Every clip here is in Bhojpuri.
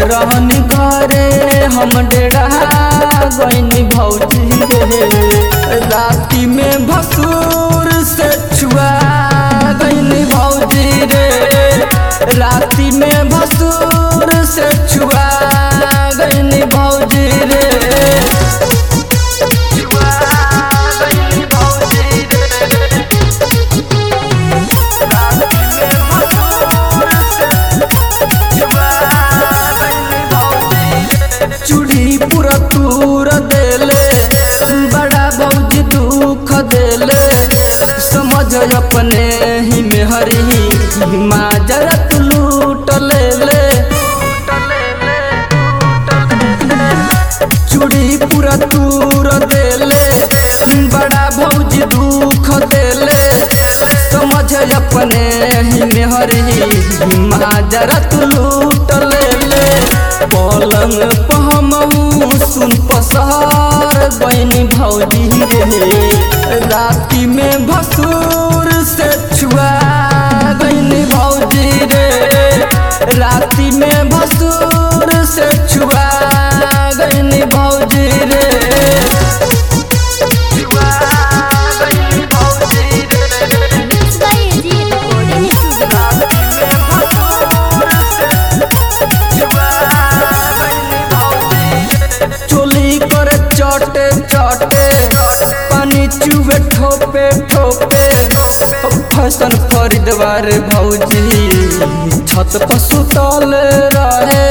रहनी घरे हम डेरा गईनी भौजी रे राती में भसूर से छुआ गईनी भौजी रे राती में भसूर से छुआ गईनी भौजी रे छुआ गईनी भौजी रे चूड़ी पूरा तूर देले बड़ा भौजी दुख देले समझ अपने ही में हरी माजरत लूट लेले चूड़ी पूरा तूर देले बड़ा भौजी दुख देले समझ अपने ही में हरी माजरत लूट लेले पलंग पहमऊ सुन पसार बहनी भौजी रे राती में भसूर से छुआ गईनी भौजी रे राती में भसूर से छुआ गईनी भौजी रे छुआ गईनी भौजी रे mix by AG recording studio चोली करे चटे चटे पानी चुबे ठोपे ठोपे फैशन खरीदवार भौजी छत पर सुतल रहे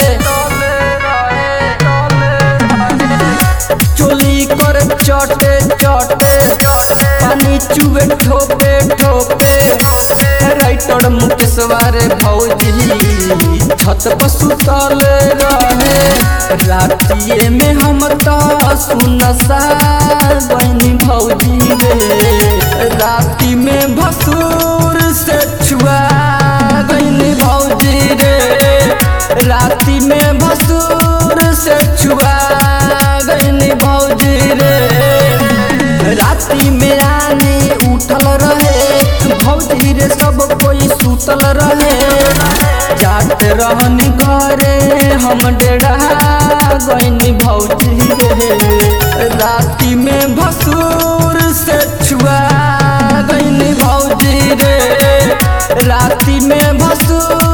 चोली करे चटे चटे पानी चुबे ठोपे ठोपे राइटर मुकेशवार भौजी छत पर सुतल रहे रातिए में हम तो सुनसा बहनी भौजी रे राति में भसूर से छुआ गईनी भौजी रे राति में भसूर से छुआ गईनी भौजी रे राति में आनी उठल रहे भौजी रे सब कोई सुतल रहे जात रहनी घरे हम डेरा गईनी भौजी रे राति में भसूर से छुआ गईनी भौजी रे राति में भसूर